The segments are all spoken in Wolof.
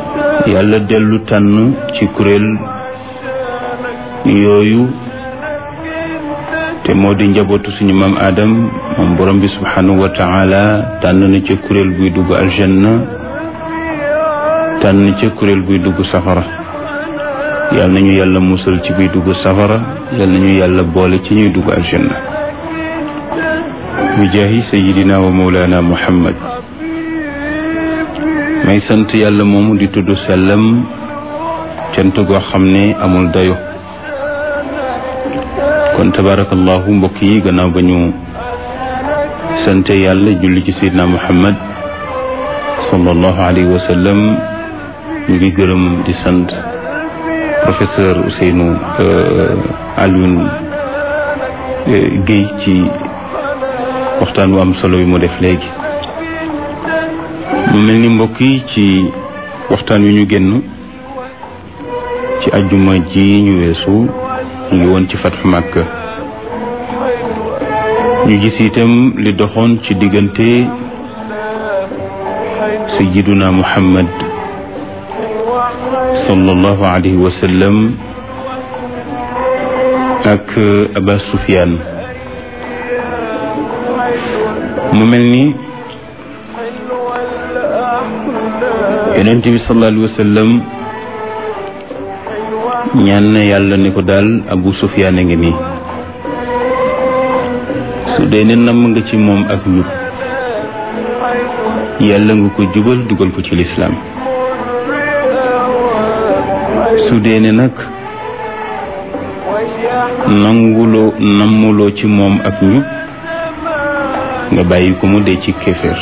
yàlla dellu tànn ci kuréel yooyu te moo di njabootu suñu maam Adam moom borom bi subhanahu wa taala tànn na ca kuréel buy dugg aljanna tànn ca kuréel buy dugg safara yal nañu yàlla musal ci buy dugg safara yal nañu yàlla boole ci ñuy dugg aljanna bi jaahi sayidina wa mawlana muhammad may sant yàlla moomu di tudd sellam cant goo xam ne amul dayo kon tabarakallahu mbokk yi gannaaw ba ñu sante yàlla julli ci sayidina muhammad sallallahu alayhi wa sallam ñu ngi gërëm di sant professeur Ousseynou Alioune Guèye ci waxtaan wu am solo bi mu def léegi mu mel ni mbokk yi ci waxtaan wi ñu génn ci ajjuma ji ñu weesu ñu ngi woon ci fatxu Makka ñu gis itam li doxoon ci diggante sayyiduna Muhammad sallallahu alayhi wa sallam ak Aba Sufyaan mu mel ni yonent bi sallallahu alayhi wa sallam ñaan na yàlla ne ko daal Abu Sufyaan a ngi nii su dee ne namm nga ci moom ak njub yàlla nga ko jubal dugal ko ci lislaam su dee ne nag nanguloo nammuloo ci moom ak njub nga bàyyi ko mu dee ci kéeféer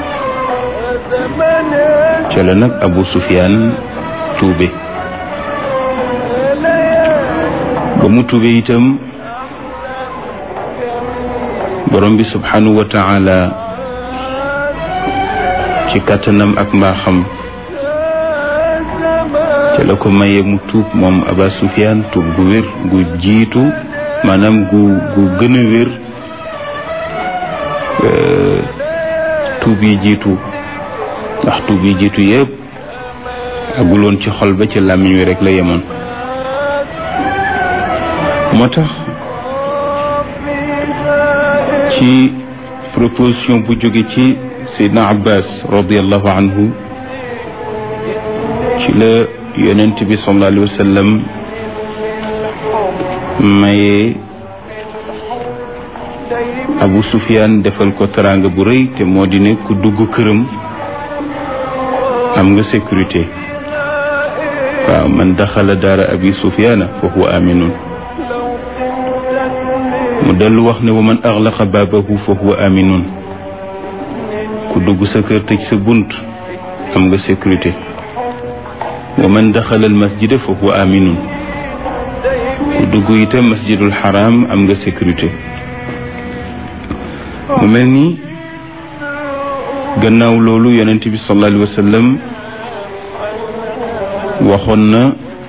ca la nag Abu Sufyaan tuube ba mu tuube itam borom bi subhanahu wa taala ci kàttanam ak mbaaxam ca la ko maye mu tuub moom Aba Sufyaan tuub gu wér gu jiitu maanaam gu gu gën a wér tuub yi jiitu ndax tuub yi jiitu yëpp aguloon ci xol ba ci làmmiñ wi rek la yemoon moo tax ci proposition bu jóge ci Seydina Abbas radiallahu anhu ci la yonent bi sallallahu alayhi wa sallam maye Abu Sufyaan defal ko teraanga bu rëy te moo di ne ku dugg këram am nga sécurité waaw man daxala daara abi Sufyaana fa huwa aminun mu dellu wax ne wa man axlaqa baabahu fa huwa aminun ku dugg sa kër tëj sa bunt am nga sécurité wa man daxala al masjida fa huwa aminun ku dugg itam masjidul xaram am nga sécurité mu mel ni gannaaw loolu yonent bi sallallahu alayhi wa sallam waxoon na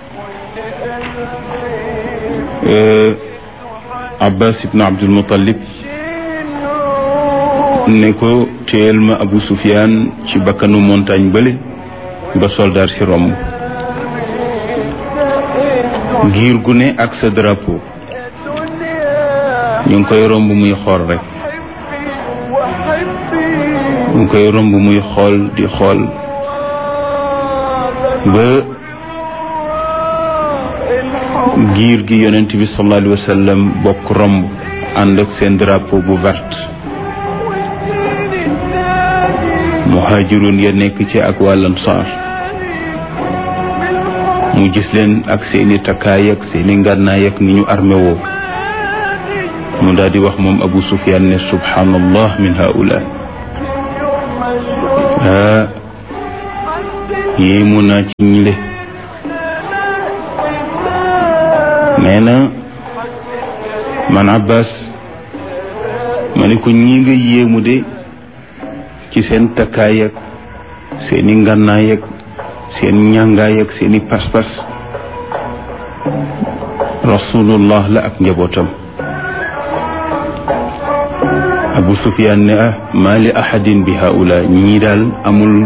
Abbas ibn Abdul Muttalib ne ko téyel ma Abu Sufyaan ci bakkanu montagne bële ba soldaar si romb giir gu ne ak sa drapeau ñu ngi koy romb muy xool rek ñu ngi koy romb muy xool di xool ba giir gi yonent bi sallallahu alayhi wa sallam bokk romb ànd ak seen drapeau bu vert muhajirun ya nekk ci ak wàllam saar mu gis leen ak seeni takkaay ak seeni ngànnaay ak ni ñu armé woo mu daal di wax moom Abu Sufyaan ne subhanallah min haula ah yéemu naa ci ñile nee na man Abbas ma ne ko ñi nga yéemu de ci seen takkaay ak seeni ngànnaay ak seen ñàngaay ak seeni pas-pas rasulullah la ak njabootam Abu Sufyaan ne ah maa li ahadin bi haula ñii daal amul